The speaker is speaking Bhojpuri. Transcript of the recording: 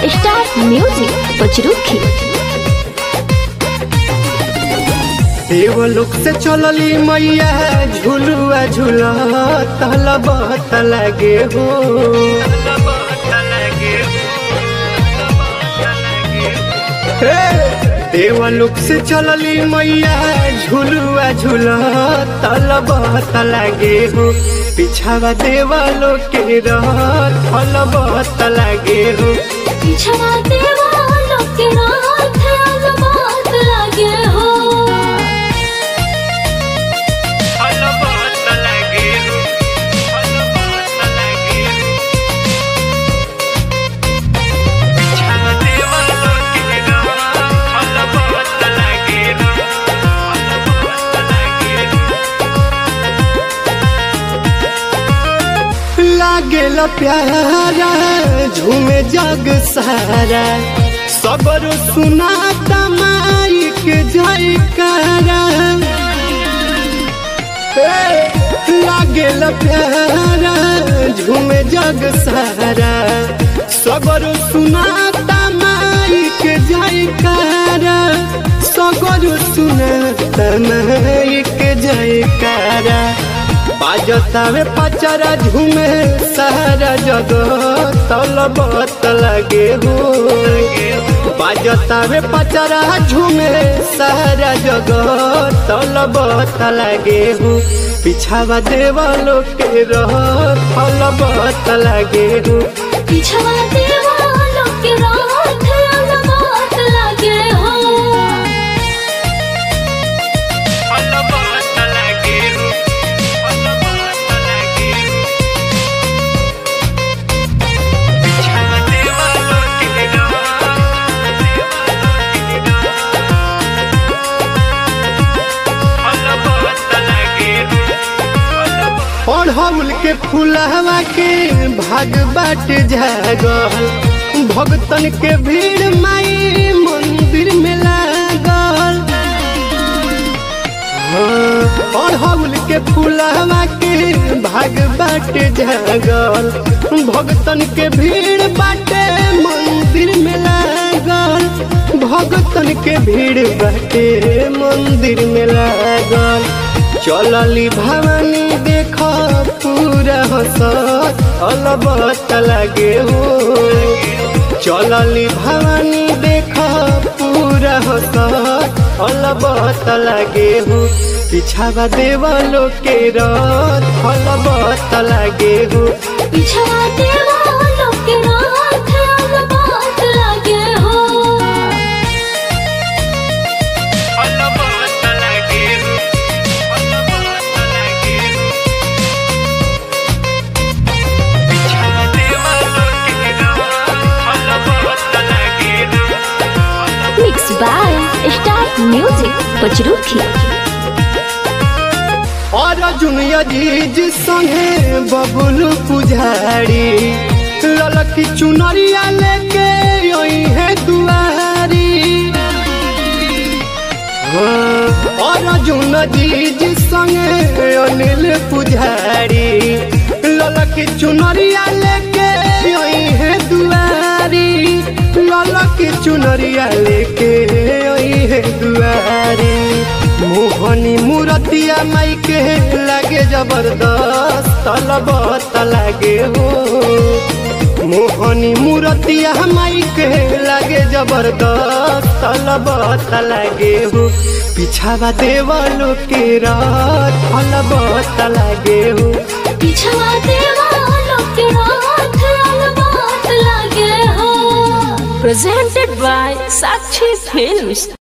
स्टार म्यूजिक पचरुखी देवलोक से चलली मैया झुलुआ झूला तल बहत लागे हो हे, देवलोक से चलली मैया झुलुआ झूला तल बहत लागे हो पिछावा देवलोक के रह थल बहत लागे हो पिछवा देवालों के रात अलमात लगे हो थल बहत लागे हो थल बहत लागे हो पिछावा देवलोक के रह थल बहत लागे हो थल बहत लागे हो लागेला प्यारा झूमे जग सारा सबर सुना तमाई के जयकारा हे, लागेला प्यारा झूमे जग सारा सबर सुना तमाई के जयकारा सगर सुना तमाई के जयकारा बाजतावे पचरा झूमे सारा जगत तलबत लगे हो बाजतावे पचरा झूमे सारा जगत तलबत लगे हो पिछावा देवलो के रह तलबत लगे हो पिछवा देवालों के रात अलमात लगे हो तलबत लगे हो तलबत लगे हो पिछावा देवलो के अढ़ौल के फुलहवा के भाग बाट जागल भगतन के भीड़ माई मंदिर में लागल हाँ, अढ़ौल के फुलहवा के भाग बाट जागल भगतन के भीड़ बाटे मंदिर में लागल भगतन के भीड़ बाटे मंदिर में लागल चलली भवानी देख पूरा हसत अलबत लगे हो चलली भवानी देख पूरा हसत अलबत लगे हो पिछावा देवलो के रथ अलबत लगे हो पिछवा देवालों के रात अलमात लगे हो अलबत लगे हो अलबत लगे हो पिछावा देवलो के रथ अलबत लगे हो mix by star music Pachrukhi और जुनिया जीज संगे बबुल पुजारी ललकी चुनरिया लेके यही है दुआरी हाँ, और जुन जीज संगे अनिल पुजारी ललकी चुनरिया लेके यही है दुआरी ललकी चुनरिया लेके यही है दुआरी मोहनी मूरतिया माई के लागे जबरदस्त तलबत लागे हो मोहनी मूरतिया माई के लागे जबरदस्त तलबत लागे हो पिछावा देवलो के रात तलबत लागे हो पिछवा देवालों के रात अलमात लगे हो प्रेजेंटेड बाय साक्षी फिल्म्स